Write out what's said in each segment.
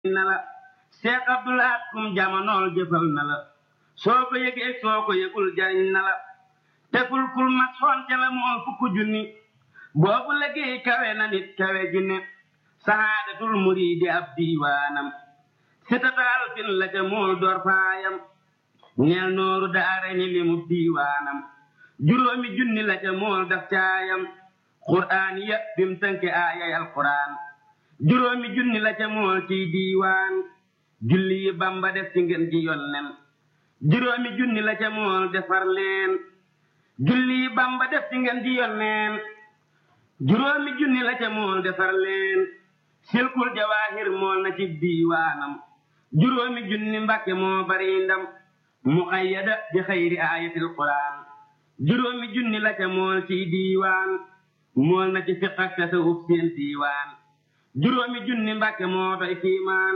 na la Seex Abdulaat kum jamonool jëfal na la soo ko yëgee soo ko yëgul jariñ na la tekul kul mat xonte la mool fukk junni boobu liggéey kawe na nit kawe jinne sahaadatul muriidi ab diiwaanam sitataal fin la ca mool door faayam neel nooru daara ni limu diiwaanam juróomi junni la ca mool daf caayam qur'aan ya bim tënke aayay alqur'aan juróomi junni la ca mool ciy diiwaan julli yi bamba def ci ngeen ji yonnen juróomi junni la ca mool defar leen julli yi bamba def ci ngeen ji yonneen juróomi junni la ca mool defar leen silkul jawaahir mool na ci diiwaanam juróomi junni mbàkke moo bari ndam muqayyada bi xayri aayatil qur'aan juróomi junni la ca mool ciy diiwaan mool na ci fiq ak tasawuf seen diiwaan juróomi junni mbàkke moo doy kiimaan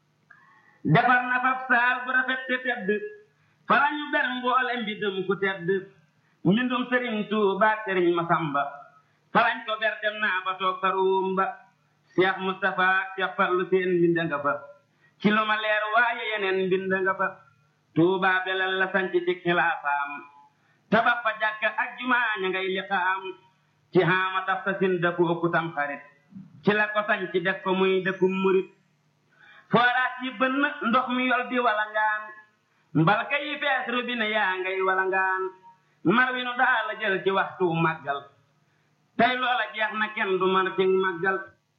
defar na fab saal bu rafet te tedd fala ñu ber mboole mbindum ku tedd mbindum sëriñ Tuubaa sëriñ Masamba falañ ko ber dem naa ba toog fa ruum ba Cheikh Moustapha Cheikh Fallu seen mbind nga fa ci lu ma leer waaye yeneen mbind nga fa Tuubaa belal la sanc ci xilaafaam tabax fa jàkka ak jumaa ña ngay liqaam ci xaama taf sa sin dëkku ëkku tam xarit ci la ko sañ ci def ko muy dëkkum murit fooraat yi bënn ndox mi yol di walangaan mbalka yi fees robinet yaa ngay walangaan mar wi nu daa la jël ci waxtu màggal tey loola jeex na kenn du mar ci màggal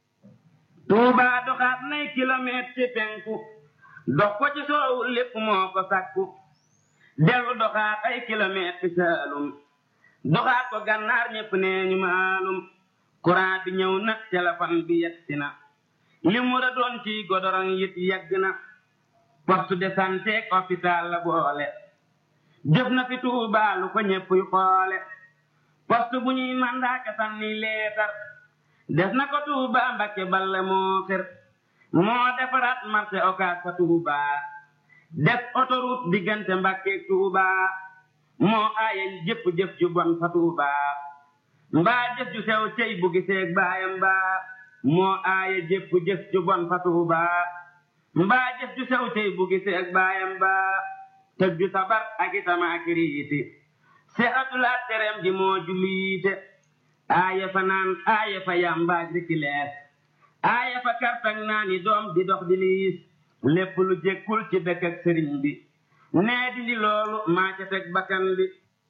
tuubaa doxaat nay kilomètre ci penku dox ko ci soowu lépp moo ko sàkku dellu doxaat ay kilomètre ci saalum doxaat ko gànnaar ñépp nee ñu maalum courant bi ñëw na téléphone bi yegsi na li mu ra doon ci godorong yit yegg na poste de santé ak hôpital la boole jëf na fi Tuubaa lu ko ñépp yu xoole poste bu ñuy mandaaka sànni leetar def na ko Tuubaa Mbakke balle moo xër moo defaraat marché Ocass fa Tuubaa def autoroute diggante Mbakke Tuubaa moo aaye jëpp jëf ju bon fa Tuubaa mbaa jëf ju sew cey bu giseeg baayam mbaa moo aaye jëpp jëf ju bon fa Tuubaa mbaa jëf ju sew cey bu giseeg baayam mbaa tëg ju sabar ak itama ak riiti seexatulaat tereem ji moo juliite aaye fa naan aaye fa yambaaj rikilees aaye fa kartag naani doom di dox di liis lépp lu jékkul ci dëkk ak sëriñ bi nee dindi loolu maa ca teg bakkan bi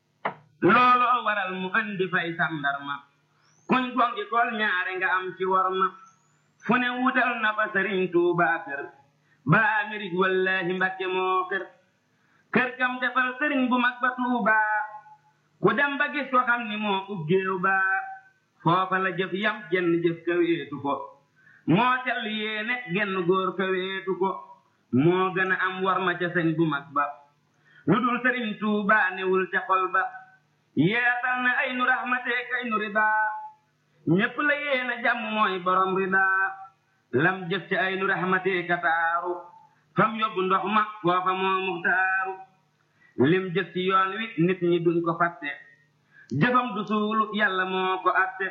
looloo waral mu andi fay sàndarma kuñ gongi kol ñaare nga am ci worma fu ne wutal na fa sëriñ Tuubaa kër ba Amérique wallahi Mbakke moo kër kër gam defal sëriñ bu mag ba Tuubaa ku dem ba gis ko xam ni moo uggéew ba foofa la jëf yam jenn jëf ka weetu ko moo tell yéene genn góor ka weetu ko moo gën a am worma ca sëñ bu mag ba lu dul sëriñ Tuubaa newul ca xol ba yeetal na ay nu raxmateek ay nu ridaa ñépp la yéena jàmm mooy borom ridaa lam jëf ci ay nu raxmateeka taaru fam yóbbu ndox ma foofa moo muxtaaru lim jëf ci yoon wi nit ñi duñ ko fàtte jëfam du suulu yàlla moo ko atte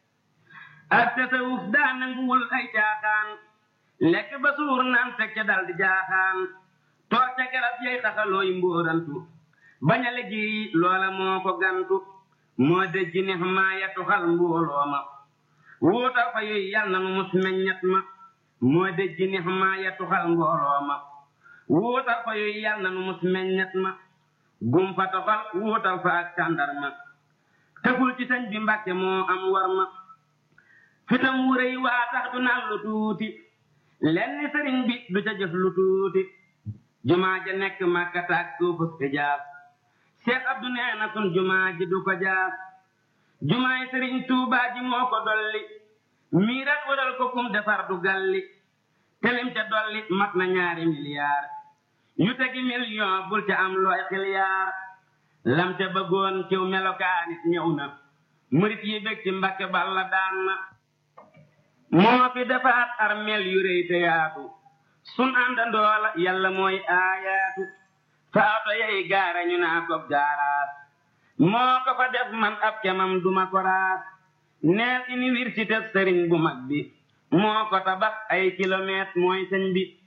atte sa wuf daa nanguwul ay caaxaan lekk ba suur naan teg ca dal di jaaxaan toog ca garab yay taxalooy mbóorantu bañ a liggéey loola moo ko gantu moo dëjji neex maa ya tuxal mbooloo ma wuutal fa yuy yal na nu mus meññet ma moo dëjji neex maa ya tuxal mbooloo ma wuutal fa yuy yal na nu mus meññet ma gum fa toxal wuutal fa ak tàndar ma tëful ci sëñ bi mbàkke moo am war ma fitam wu rëy waa tax du naan lu tuuti lenn sëriñ bi du ca jëf lu tuuti jumaa ja nekk màkkata ak suufus ijaab Seex Abdu nee na sun jumaa ji du ko jaab jumaay sëriñ Tuubaa ji moo ko dolli miirat waral ko kum defar du galli telim ca dolli mat na ñaari miliyaar yu tegi million bul ca am looy xiliyaar lam ca bëggoon ciw melokaanit ñëw na murit yi bég ci Mbakke Balla daan na moo fi defaat armeel yu rëy te yaatu sun àndandoo la yàlla mooy aayaatu faato yey gaara ñu naa ko gaaraas moo ko fa def man ab kemam duma ko raas neel université sëriñ bu mag bi moo ko tabax ay kilomètre mooy sëñ bi